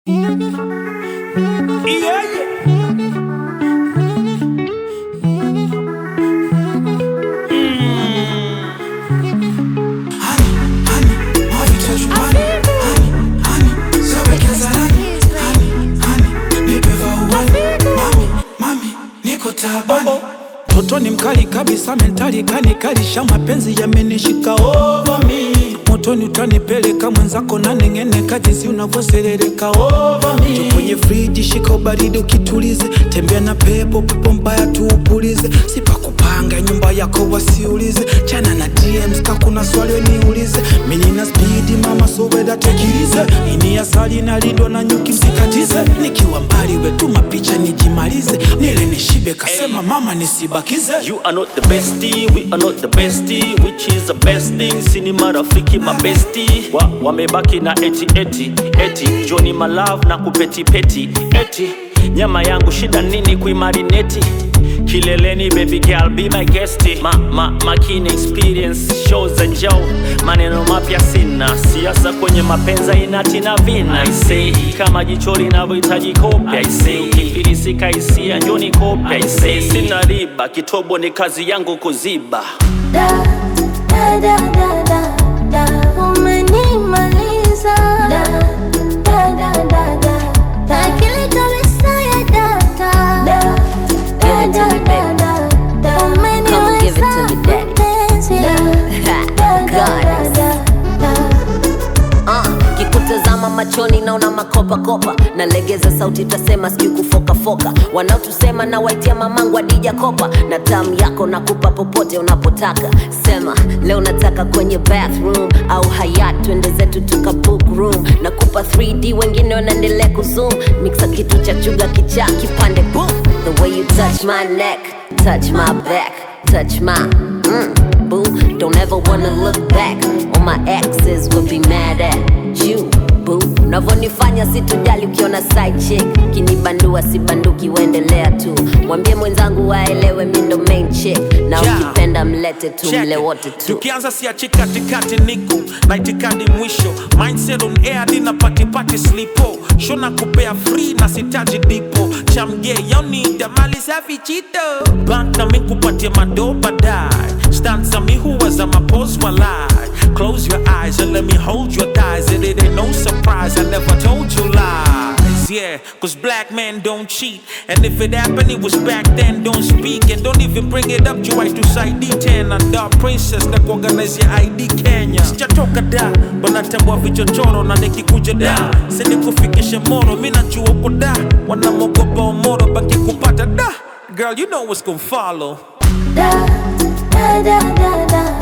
Yeah, yeah. Toto ni mkali kabisa, mentali kanikalisha, mapenzi yamenishika over me. Motoni utanipeleka mwenzako na neng'eneka, jinsi unavyoserereka over me. Jo kwenye friji, shika ubaridi ukitulize, tembea na pepo, pepo mbaya tuupulize, sipakupanga nyumba yako wasiulize, chana na DMs ka kuna swali weniulize, mimi nina spidi mama, so weda tekilize, ini asali na lindo na nyuki msikatize, nikiwa mbali wetuma picha nijimalize, nile nishibe, kasema mama nisibakize. You are not the bestie, we are not the bestie, which is the best thing. Sini marafiki mabesti wa, wamebaki na eti eti eti Johnny my love na kupeti peti eti nyama yangu shida nini kuimarineti kileleni baby girl be my guest ma, ma, makini experience shows za njao maneno mapya sina siasa kwenye mapenza inatina vina I say kama jicho linavyohitaji kopya I say ukifilisika hisia njoni kopya I say sina riba kitobo ni kazi yangu kuziba Da, da, da, da, da, da, umenimaliza. Da, da, da, da, da, da, akili kabisa ya data. Da, da, da, da, da, da, Come give it to umeniweza me, daddy. mpenzi. Da, da, da, da, da, da. Uh, kikutazama machoni naona makopakopa nalegeza sauti tasema sijui kufokafoka wanaotusema na waitia mamangu adija kopa na tamu yako nakupa popote unapotaka sema leo nataka kwenye bathroom au hayat twende zetu tuka book room nakupa 3d wengine wanaendelea kuzoom mixa kitu cha chuga kichaa kipande boom the way you touch my neck touch my back touch my mm, boo don't ever wanna look back all my exes will be mad at you boo unavyonifanya situjali ukiona side chick kinibandua sibanduki uendelea tu mwambie mwenzangu waelewe mi ndo main chick na Yeah. ukipenda mlete tu Check mle it. wote tu tukianza siachi katikati niko na itikadi mwisho mindset on air dina patipati slipo shona kupea free na sitaji dipo chamge yonida mali safi chito bank na mikupatia mado badai stanza mi huwaza mapos walai close your eyes and let me hold your thighs and it ain't no surprise i never told you lies yeah cause black men don't cheat and if it happened it was back then don't speak and don't even bring it up juu to side d10 and dark princess na kuorganize ya id kenya sijatoka da wanatambua vichochoro na nikikuja da sinikufikishe moro mi najua uko da wanamogopa omoro baki kupata da girl you know what's gonna follow Da, da, da, da, da,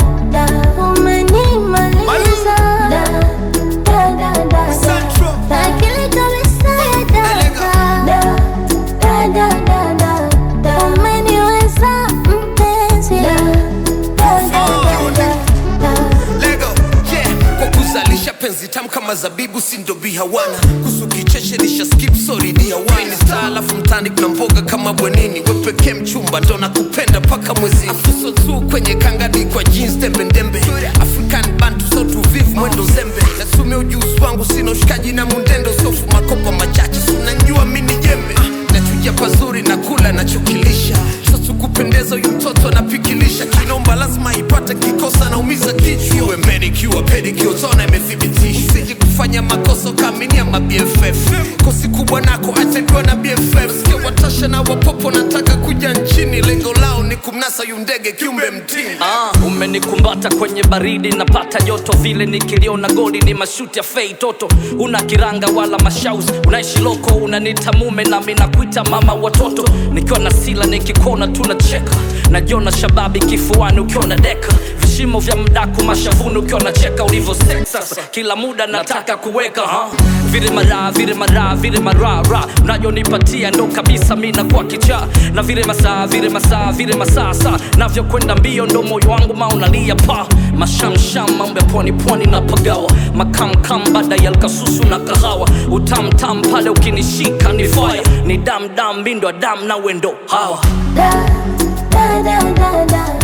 da, umenimaliza. Da, da, da, da, da, da, akili kabisa ya data. Da, da, da, da, da, da, umeniweza mpenzi. Da, da, da, da, da, da. Lego, yeah. Kwa kuzalisha penzi tamu kama zabibu sindo bihawana kusu kicheche lisha skip sorry dihawana star alafu mtani kuna mboga kama bwenini wepekee mchumba ndo nakupenda paka mwezi afuso tu kwenye kangadi kwa jeans tembe ndembe african bantu so tuvivu mwendo zembe nasumia ujuzi wangu sina ushikaji na mundendo sofu makopa machache sunanjua mini jembe Ah, nachuja pazuri na kula nachokilisha sasa kupendeza huyu mtoto anapikilisha kinomba lazima ipate kikosa naumiza kichwa iwe manicure pedicure tona imethibitisha usije kufanya makosa ukaaminia ma BFF kosi kubwa nako atendwa na BFF sikia watasha na wapopo nataka kuja nchini lengo lao ni kumnasa yu ndege kiumbe mtini Ah, umenikumbata kwenye baridi napata joto vile nikiliona goli ni mashuti ya fei toto una kiranga wala mashaus unaishi loko unanita mume nami nakuita mama watoto nikiwa na sila nikikuona tunacheka najiona shababi kifuani ukiwa na deka vishimo vya mdaku mashavuni ukiwa nacheka ulivyo sex sasa kila muda nataka kuweka ha? vile mara vile mara vile marara unajonipatia ndo kabisa mi nakuwa kichaa na vile masaa vile masaa vile masaa saa navyokwenda mbio ndo moyo wangu maunalia pa mashamsham mambo ya pwani pwani na pagawa makamkam baada ya lkasusu na kahawa utamtam pale ukinishika ni faya ni damdam mindo ya dam na wendo hawa Da, da, da, da, da,